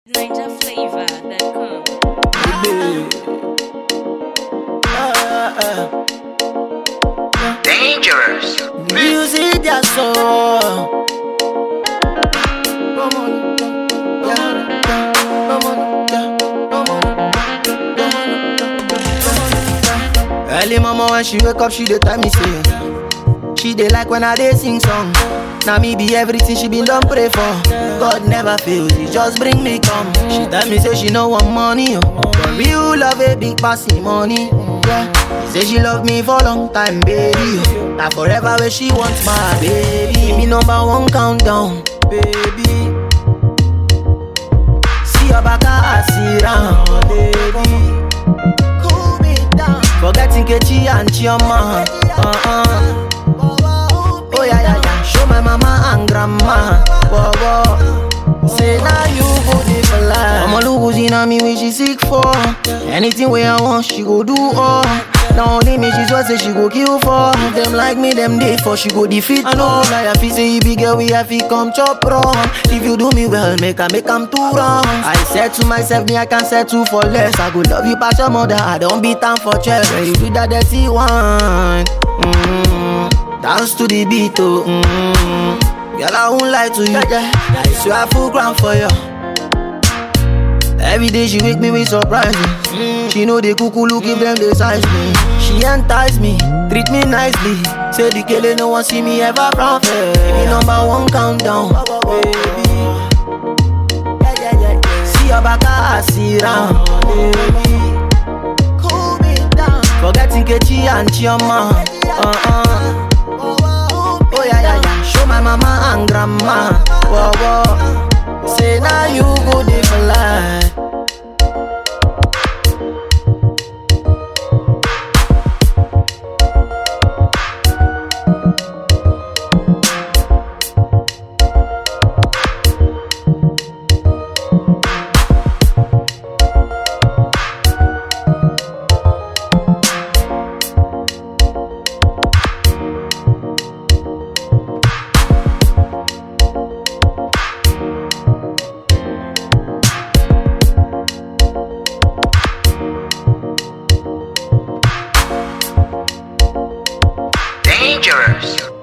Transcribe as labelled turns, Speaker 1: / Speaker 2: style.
Speaker 1: NinjaFlavor.com.
Speaker 2: Dangerous.
Speaker 3: Music that's so. Early mama when she wake up, she dey tell me say she dey like when I dey sing song. Now me be everything she been done pray for. God never fails, he just bring me come. She tell me say she no want money, oh. but real love a big passing money. Yeah. She say she love me for long time, baby. oh. Now forever where she wants my baby. Give me number one countdown, baby. See your back, I see round, baby. Cool me down. Forgetting Kechi and Chioma. Uh-uh. Oh yeah, yeah, yeah. Show my mama and grandma. Whoa, whoa. Say now you go dey for life. Mama look who's in me when she sick for. Anything where I want, she go do all. Now only me, she's what say she go kill for. Them like me, them day for she go defeat. I know, like I feel say you big girl, we have to come chop wrong. If you do me well, make I make I'm too wrong. I said to myself, me I can settle for less. I go love you past your mother, I don't beat time for chest. When you do that dirty one, mm, dance to the beat, oh. Mm, girl, I won't lie to you. I swear I full ground for you. Every day she wake me with surprises. She know the cuckoo look if them they size me. She entice me, treat me nicely. Say the killer no one see me ever profit. Baby number one countdown, baby. See your back, I see round, baby. Cool me down. Forgetting Kechi and Chioma. Uh-uh. Oh yeah, yeah, yeah. Show my mama and grandma. Whoa, whoa. Say now you go dey for life.
Speaker 2: Dangerous.